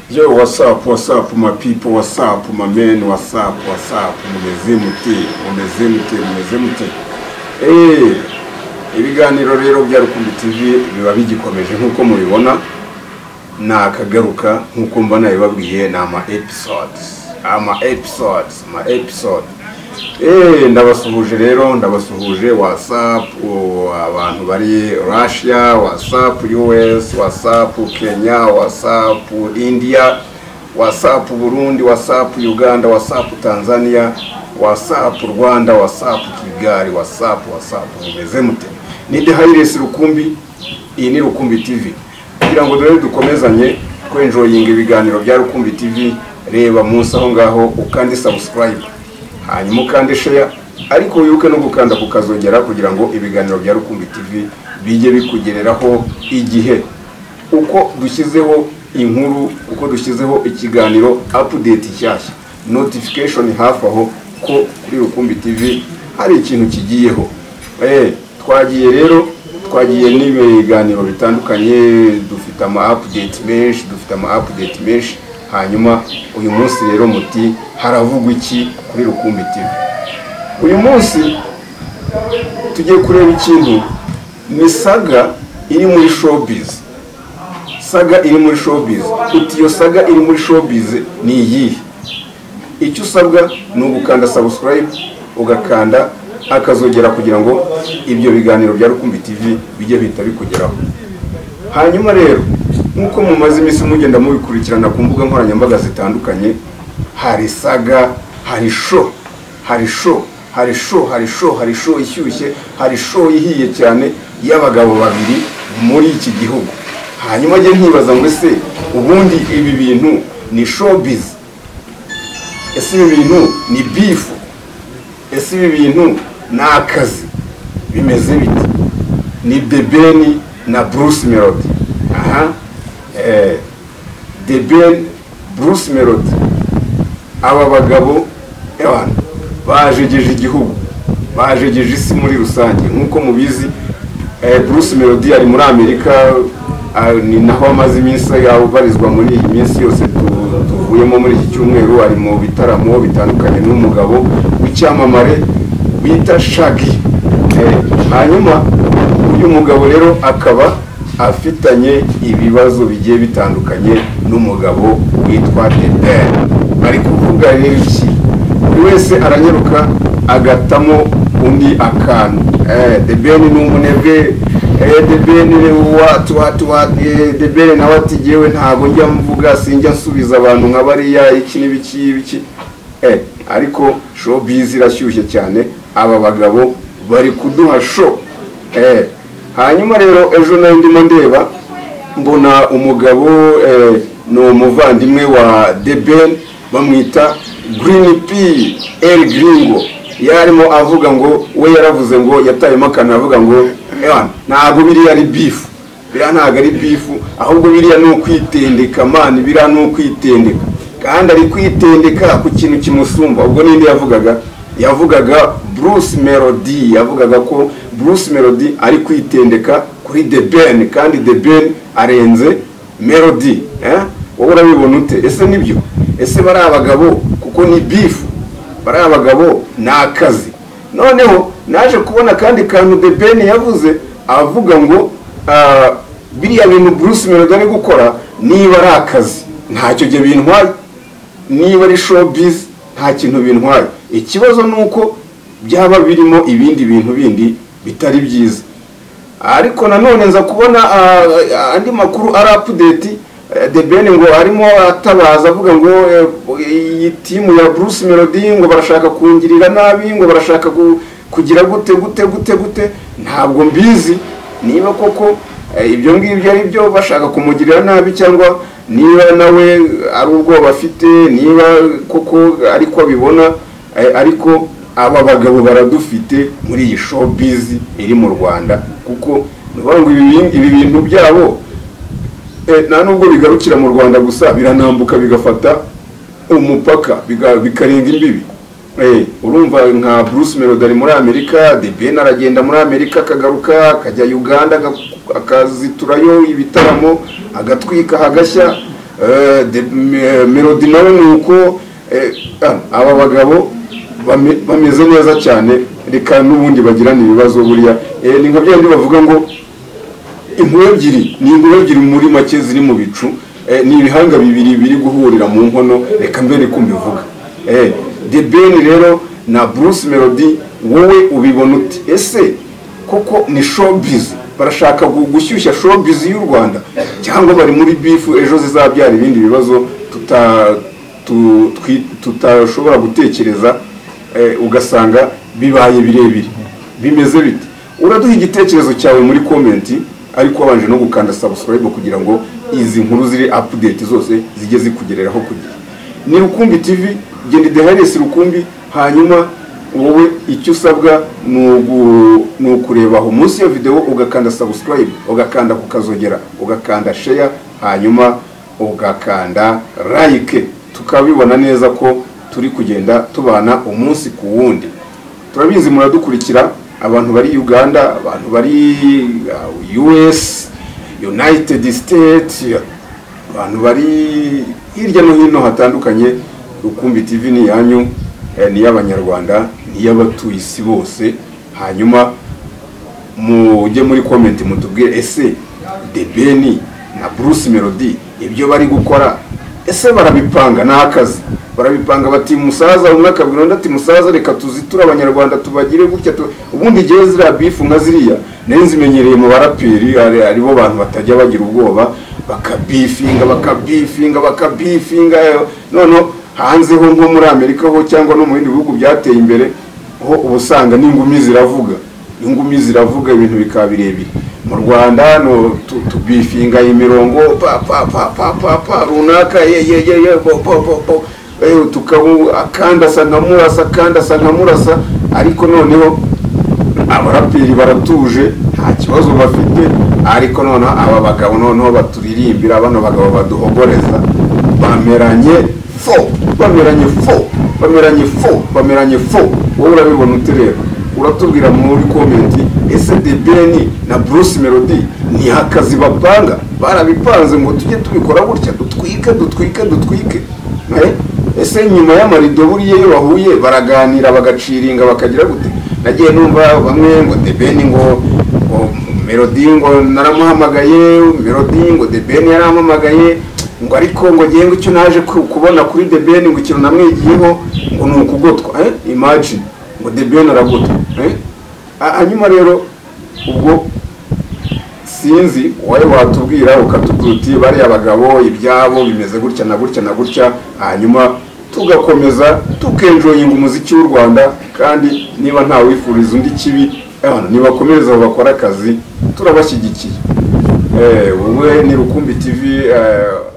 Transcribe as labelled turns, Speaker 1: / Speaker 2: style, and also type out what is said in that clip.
Speaker 1: Yo, what's up, what's up my people, what's up my men, what's up, what's up, mumeze mute, mumeze mute, mumeze mute. Eh, ibiganiro rero bya Rukumbi TV biba bigikomeje nk'uko mubibona, nakagaruka nk'uko mba nabibabwiye ni ama episodes, ama episodes, ama episode. Eh, ndabasuhuje rero, ndabasuhuje WhatsApp, o, abantu bari Russia, WhatsApp US, WhatsApp Kenya, WhatsApp India, WhatsApp Burundi, WhatsApp Uganda, WhatsApp Tanzania, WhatsApp Rwanda, WhatsApp Kigali, WhatsApp, WhatsApp mumeze mute. Ni The Highest Rukumbi, iyi ni Rukumbi TV. Kugira ngo dore dukomezanye kwenjoyinga ibiganiro bya Rukumbi TV, reba munsi aho ngaho ukandi subscribe hanyuma ukande share ariko wibuke no gukanda kukazongera kugira ngo ibiganiro bya rukumbi tv bijye bikugereraho igihe uko dushyizeho inkuru uko dushyizeho ikiganiro update nshyashya notification hafi aho ko kuri rukumbi tv hari ikintu kigiyeho eh twagiye rero twagiye n'ibiganiro bitandukanye dufite ama update menshi dufite ama update menshi hanyuma uyu munsi rero muti haravugwa iki kuri rukumbi TV uyu munsi tugiye kureba ikintu ni saga iri muri showbiz saga iri muri showbiz uti iyo saga iri muri showbiz ni iyihe icyo usabwa ni ugukanda subscribe ugakanda akazogera kugira ngo ibyo biganiro bya rukumbi TV bijye bihita bikugeraho hanyuma rero nk'uko mumaze iminsi mugenda mubikurikirana ku mbuga nkoranyambaga zitandukanye hari saga hari sho hari sho hari sho hari sho hari sho ishyushye hari sho ihiye cyane y'abagabo babiri muri iki gihugu hanyuma njye nkibaza ngo ese ubundi ibi bintu ni showbiz ese ibi bintu ni bifu ese ibi bintu ni akazi bimeze bite ni bebeni na bruce melody aha The Ben Bruce Melody aba bagabo ewana bajegeje igihugu bajegeje isi muri rusange nk'uko mubizi Bruce Melody ari muri Amerika ni naho amaze iminsi yabarizwa muri iyi minsi yose tuvuyemo muri iki cyumweru ari mu bitaramo bitandukanye n'umugabo w'icyamamare bita Shaggy hanyuma uyu mugabo rero akaba afitanye ibibazo bigiye bitandukanye n'umugabo witwa Debel bari kuvuga rero iki buri wese aranyaruka agatamo undi akantu Debel ni umunebwe Debel ni watu watu Debel nawe ati yewe ntabwo njya mvuga sinjya nsubiza abantu nka bariya iki n'ibiki ibiki ariko showbiz irashyushye cyane aba bagabo bari kuduha show hanyuma rero ejo nayo ndimo ndeba mbona umugabo ni umuvandimwe wa deben bamwita green p el gringo yarimo avuga ngo we yaravuze ngo yatayemo akantu avuga ngo ntabwo biriya ari bifu biriya ntabwo ari bifu ahubwo biriya ni ukwitendeka mani biriya ni ukwitendeka kandi ari kwitendeka ku kintu kimusumba ubwo n'indi yavugaga yavugaga bruce melody yavugaga ko bruce melody ari kwitendeka kuri the ben kandi the ben arenze melody wowe urabibona ute ese nibyo ese bari abagabo kuko ni bifu bari abagabo ni akazi noneho naje kubona akandi kantu the ben yavuze avuga ngo biriya bintu bruce melody ari gukora niba ari akazi ntacyo byo bintwaye niba ari showbiz nta kintu bintwaye ikibazo ni uko byaba birimo ibindi bintu bindi bitari byiza ariko nanone nza kubona andi makuru ari apudeti de bene ngo arimo atabaza avuga ngo iyi timu ya bruce melody ngo barashaka kungirira nabi ngo barashaka kugira gute gute gute gute ntabwo mbizi niba koko ibyo ngibyo ari byo bashaka kumugirira nabi cyangwa niba nawe ari ubwoba afite niba koko ariko abibona ariko aba bagabo baradufite muri iyi showbiz iri mu rwanda kuko ngo ibi bintu byabo nta nubwo bigarukira mu rwanda gusa biranambuka bigafata umupaka bikarenga imbibi urumva nka bruce melody ari muri amerika debeni aragenda muri amerika akagaruka akajya uganda akaziturayo ibitaramo agatwika hagashya eh, de- me- melody nawe ni uko eh, ah, aba bagabo bame- bameze neza cyane reka n'ubundi bagirana ibibazo buriya Eh, ni nka byabindi bavuga ngo inkuru ebyiri ni inkuru ebyiri muri make ziri mu bicu eh, ni ibihanga bibiri biri guhurira mu nkono reka mbe ni kumbivuga eh, the ben rero na bruce melody wowe ubibona uti ese kuko ni showbiz barashaka gu- gushyushya showbiz y'u rwanda cyangwa bari muri bifu ejo zizabyara ibindi bibazo tuta tu- twi- tutashobora gutekereza eh, ugasanga bibaye birebire bimeze bite uraduha igitekerezo cyawe muri komenti ariko wabanje no gukanda subscribe kugira ngo izi nkuru ziri update zose zijye zikugereraho ku gihe ni rukumbi tv genda ideharesi rukumbi hanyuma wowe icyo usabwa ni ugu- ni ukureba aho munsi ya video ugakanda subscribe ugakanda kukazogera ugakanda share hanyuma ugakanda like tukabibona neza ko turi kugenda tubana umunsi ku wundi turabizi muradukurikira abantu bari uganda abantu bari uh, us united states abantu bari hirya no hino hatandukanye rukumbi tv ni iyanyu eh, ni iy'abanyarwanda ni iy'abatuye isi bose hanyuma mujye muri komenti mutubwire ese The Ben na Bruce Melody ibyo bari gukora ese barabipanga ni akazi barabipanga bati musaza umwe akabwira undi ati musaza reka tuziture abanyarwanda tubagire gutya tu-" ubundi igihe ziriya bifu nka ziriya nayo nzimenyereye mu baraperi ari- aribo bantu batajya bagira ubwoba bakabifinga bakabifinga bakabifinga noneho hanzeho nko muri amerika ho cyangwa no mu bindi bihugu byateye imbere ho uba usanga n'ingumi ziravuga ingumi ziravuga ibintu bikaba birebire mu rwanda hano tu- tubifinga imirongo pa pa pa pa pa pa runaka ye ye ye ye bo bo bo bo Eh, tukabu akanda asa nka murasa akanda asa nka murasa ariko noneho abaraperi baratuje nta kibazo bafite ariko noneho aba bagabo noneho baturirimbira bano bagabo baduhogoreza bameranye fo bameranye fo bameranye fo bameranye fo wowe urabibona utireba uratubwira muri komenti ese de beni na bruce melody ni akazi bapanga barabipanze ngo tujye tubikora gutya dutwike dutwike dutwike Eh? ese nyuma y'amarido buriya iyo bahuye baraganira bagaciringa bakagira gute nagiye numva bamwe ngo debeni ngo ngo melodi ngo naramuhamagaye melodi ngo debeni yarampamagaye ngo ariko ngo ngewe icyo naje ku- kubona kuri debeni ngo ikintu namwigiyeho ngo ni ukugotwa eh? imagine ngo debeni aragotwa eh? Ha- hanyuma rero ubwo sinzi wowe watubwira ukatubwira uti bariya bagabo ibyabo bimeze gutya na gutya na gutya hanyuma tugakomeza tukenjoyinga umuziki w'u rwanda kandi niba nta wifuriza undi kibi abantu nibakomereza aho bakora akazi turabashyigikiye Eh, wowe ni rukumbi tv eh,